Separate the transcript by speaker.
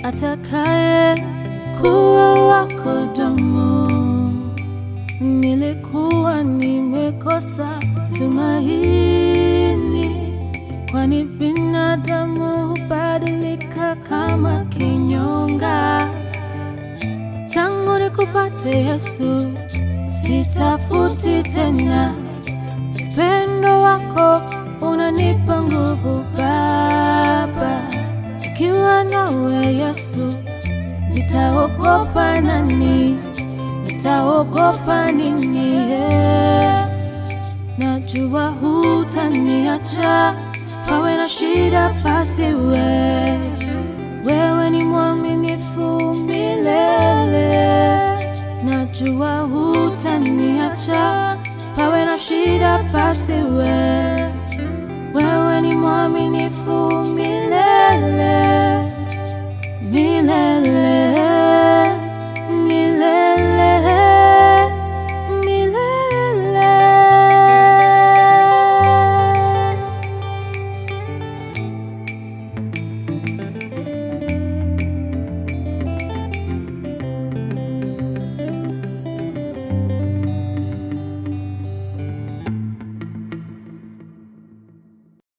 Speaker 1: atakaye kuwa wako damu. Nilikuwa nimekosa tumaini, kwani binadamu hubadilika kama kinyonga. Tangu nikupate Yesu, sitafuti tena upendo wako unanipa nguvu Baba. Ikiwa nawe Yesu, nitaogopa nani? Nitaogopa nini? Yeah. Najua hutaniacha, pawe na shida basi we wewe ni mwaminifu milele. Najua hutaniacha, pawe na shida basi we wewe ni mwaminifu milele.